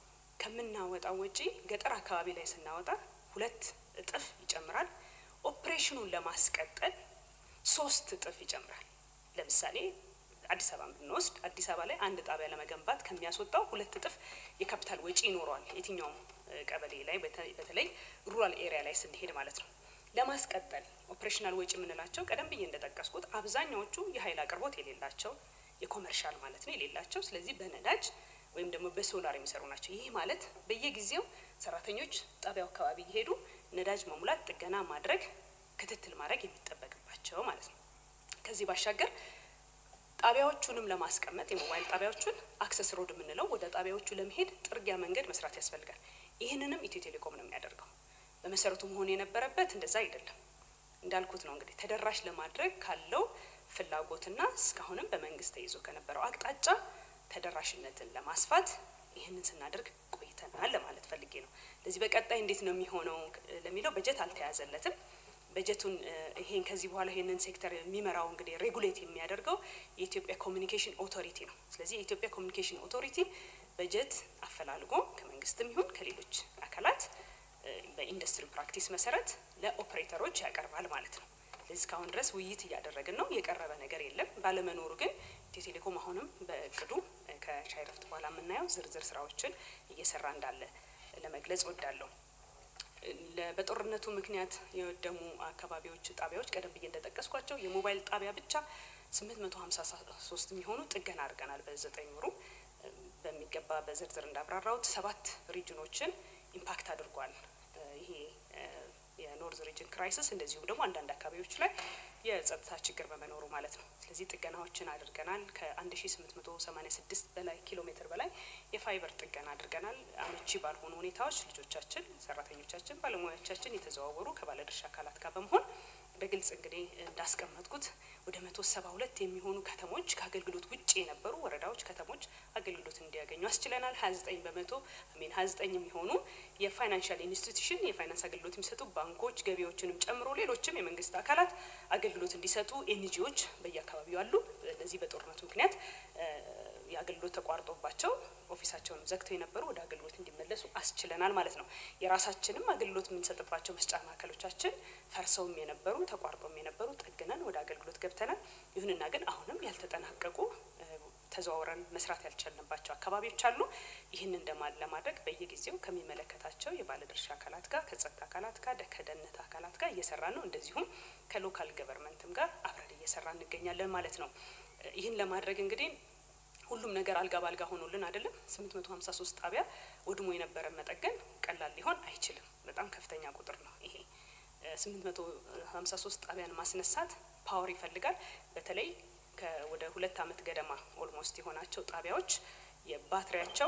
ከምናወጣው ወጪ ገጠር አካባቢ ላይ ስናወጣ ሁለት እጥፍ ይጨምራል። ኦፕሬሽኑን ለማስቀጠል ሶስት እጥፍ ይጨምራል። ለምሳሌ አዲስ አበባ ብንወስድ አዲስ አበባ ላይ አንድ ጣቢያ ለመገንባት ከሚያስወጣው ሁለት እጥፍ የካፒታል ወጪ ይኖረዋል። የትኛውም ቀበሌ ላይ በተለይ ሩራል ኤሪያ ላይ ስንሄድ ማለት ነው። ለማስቀጠል ኦፕሬሽናል ወጪ የምንላቸው ቀደም ብዬ እንደጠቀስኩት አብዛኛዎቹ የኃይል አቅርቦት የሌላቸው የኮመርሻል ማለት ነው የሌላቸው፣ ስለዚህ በነዳጅ ወይም ደግሞ በሶላር የሚሰሩ ናቸው። ይህ ማለት በየጊዜው ሰራተኞች ጣቢያው አካባቢ እየሄዱ ነዳጅ መሙላት፣ ጥገና ማድረግ ክትትል ማድረግ የሚጠበቅባቸው ማለት ነው። ከዚህ ባሻገር ጣቢያዎቹንም ለማስቀመጥ የሞባይል ጣቢያዎቹን አክሰስ ሮድ የምንለው ወደ ጣቢያዎቹ ለመሄድ ጥርጊያ መንገድ መስራት ያስፈልጋል። ይህንንም ኢትዮ ቴሌኮም ነው የሚያደርገው። በመሰረቱ መሆን የነበረበት እንደዛ አይደለም። እንዳልኩት ነው እንግዲህ ተደራሽ ለማድረግ ካለው ፍላጎትና እስካሁንም በመንግስት ተይዞ ከነበረው አቅጣጫ ተደራሽነትን ለማስፋት ይህንን ስናደርግ ቆይተናል ለማለት ፈልጌ ነው። ለዚህ በቀጣይ እንዴት ነው የሚሆነው ለሚለው በጀት አልተያዘለትም። በጀቱን ይሄን ከዚህ በኋላ ይሄንን ሴክተር የሚመራው እንግዲህ ሬጉሌት የሚያደርገው የኢትዮጵያ ኮሚኒኬሽን ኦቶሪቲ ነው። ስለዚህ የኢትዮጵያ ኮሚኒኬሽን ኦቶሪቲ በጀት አፈላልጎ ከመንግስትም ይሁን ከሌሎች አካላት በኢንዱስትሪ ፕራክቲስ መሰረት ለኦፕሬተሮች ያቀርባል ማለት ነው። ስለዚህ እስካሁን ድረስ ውይይት እያደረግን ነው። የቀረበ ነገር የለም። ባለመኖሩ ግን ኢትዮ ቴሌኮም አሁንም በእቅዱ ከሻይ ረፍት በኋላ የምናየው ዝርዝር ስራዎችን እየሰራ እንዳለ ለመግለጽ ወዳለሁ። በጦርነቱ ምክንያት የወደሙ አካባቢዎች ጣቢያዎች ቀደም ብዬ እንደጠቀስኳቸው የሞባይል ጣቢያ ብቻ ስምንት መቶ ሀምሳ ሶስት የሚሆኑ ጥገና አድርገናል። በዘጠኝ ወሩ በሚገባ በዝርዝር እንዳብራራውት ሰባት ሪጅኖችን ኢምፓክት አድርጓል። ይሄ የኖርዝ ሪጅን ክራይሲስ እንደዚሁም ደግሞ አንዳንድ አካባቢዎች ላይ የጸጥታ ችግር በመኖሩ ማለት ነው። ስለዚህ ጥገናዎችን አድርገናል። ከ1886 በላይ ኪሎ ሜትር በላይ የፋይበር ጥገና አድርገናል። አመቺ ባልሆኑ ሁኔታዎች ልጆቻችን፣ ሰራተኞቻችን፣ ባለሙያዎቻችን የተዘዋወሩ ከባለድርሻ አካላት ጋር በመሆን በግልጽ እንግዲህ እንዳስቀመጥኩት ወደ መቶ ሰባ ሁለት የሚሆኑ ከተሞች ከአገልግሎት ውጭ የነበሩ ወረዳዎች፣ ከተሞች አገልግሎት እንዲያገኙ አስችለናል። ሀያ ዘጠኝ በመቶ ሚን ሀያ ዘጠኝ የሚሆኑ የፋይናንሻል ኢንስቲትዩሽን የፋይናንስ አገልግሎት የሚሰጡ ባንኮች፣ ገቢዎችንም ጨምሮ ሌሎችም የመንግስት አካላት አገልግሎት እንዲሰጡ ኤንጂዎች በየአካባቢው አሉ። ለዚህ በጦርነቱ ምክንያት የአገልግሎት ተቋርጦባቸው ኦፊሳቸውን ዘግተው የነበሩ ወደ አገልግሎት እንዲመለሱ አስችለናል ማለት ነው። የራሳችንም አገልግሎት የምንሰጥባቸው መስጫ ማዕከሎቻችን ፈርሰውም የነበሩ ተቋርጦም የነበሩ ጠግነን ወደ አገልግሎት ገብተናል። ይሁንና ግን አሁንም ያልተጠናቀቁ ተዘዋውረን መስራት ያልቻልንባቸው አካባቢዎች አሉ። ይህንን ለማድረግ በየጊዜው ከሚመለከታቸው የባለድርሻ አካላት ጋር ከጸጥታ አካላት ጋር ከደህንነት አካላት ጋር እየሰራ ነው። እንደዚሁም ከሎካል ገቨርንመንትም ጋር አብረን እየሰራ እንገኛለን ማለት ነው። ይህን ለማድረግ እንግዲህ ሁሉም ነገር አልጋ ባልጋ ሆኖልን አይደለም። ስምንት መቶ ሀምሳ ሶስት ጣቢያ ወድሞ የነበረ መጠገን ቀላል ሊሆን አይችልም። በጣም ከፍተኛ ቁጥር ነው ይሄ። ስምንት መቶ ሀምሳ ሶስት ጣቢያን ማስነሳት ፓወር ይፈልጋል። በተለይ ወደ ሁለት አመት ገደማ ኦልሞስት የሆናቸው ጣቢያዎች የባትሪያቸው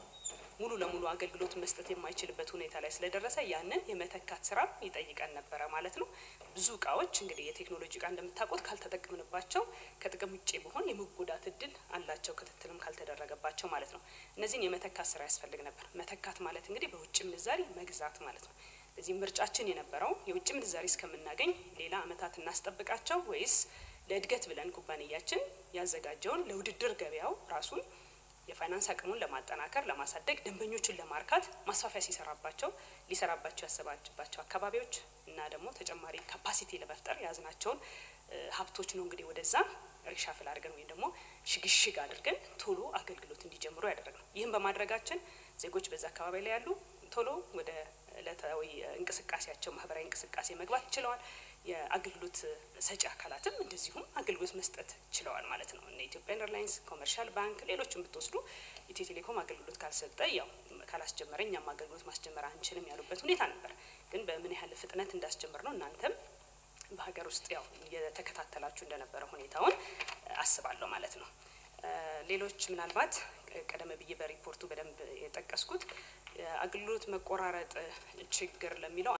ሙሉ ለሙሉ አገልግሎት መስጠት የማይችልበት ሁኔታ ላይ ስለደረሰ ያንን የመተካት ስራ ይጠይቀን ነበረ ማለት ነው። ብዙ እቃዎች እንግዲህ የቴክኖሎጂ እቃ እንደምታውቁት ካልተጠቀምንባቸው ከጥቅም ውጭ በሆን የመጎዳት እድል አላቸው፣ ክትትልም ካልተደረገባቸው ማለት ነው። እነዚህን የመተካት ስራ ያስፈልግ ነበር። መተካት ማለት እንግዲህ በውጭ ምንዛሪ መግዛት ማለት ነው። እዚህ ምርጫችን የነበረው የውጭ ምንዛሪ እስከምናገኝ ሌላ አመታት እናስጠብቃቸው ወይስ ለእድገት ብለን ኩባንያችን ያዘጋጀውን ለውድድር ገበያው ራሱን የፋይናንስ አቅሙን ለማጠናከር ለማሳደግ ደንበኞችን ለማርካት ማስፋፊያ ሲሰራባቸው ሊሰራባቸው ያሰባባቸው አካባቢዎች እና ደግሞ ተጨማሪ ካፓሲቲ ለመፍጠር የያዝናቸውን ሀብቶች ነው እንግዲህ ወደዛ ሪሻፍል አድርገን ወይም ደግሞ ሽግሽግ አድርገን ቶሎ አገልግሎት እንዲጀምሩ ያደረግነው። ይህም በማድረጋችን ዜጎች በዛ አካባቢ ላይ ያሉ ቶሎ ወደ ዕለታዊ እንቅስቃሴያቸው ማህበራዊ እንቅስቃሴ መግባት ችለዋል። የአገልግሎት ሰጪ አካላትም እንደዚሁም አገልግሎት መስጠት ችለዋል ማለት ነው። እነ ኢትዮጵያን ኤርላይንስ፣ ኮመርሻል ባንክ፣ ሌሎችን ብትወስዱ ኢትዮ ቴሌኮም አገልግሎት ካልሰጠ ያው ካላስጀመረ እኛም አገልግሎት ማስጀመር አንችልም ያሉበት ሁኔታ ነበር። ግን በምን ያህል ፍጥነት እንዳስጀመር ነው እናንተም በሀገር ውስጥ ያው የተከታተላችሁ እንደነበረ ሁኔታውን አስባለሁ ማለት ነው። ሌሎች ምናልባት ቀደም ብዬ በሪፖርቱ በደንብ የጠቀስኩት አገልግሎት መቆራረጥ ችግር ለሚለው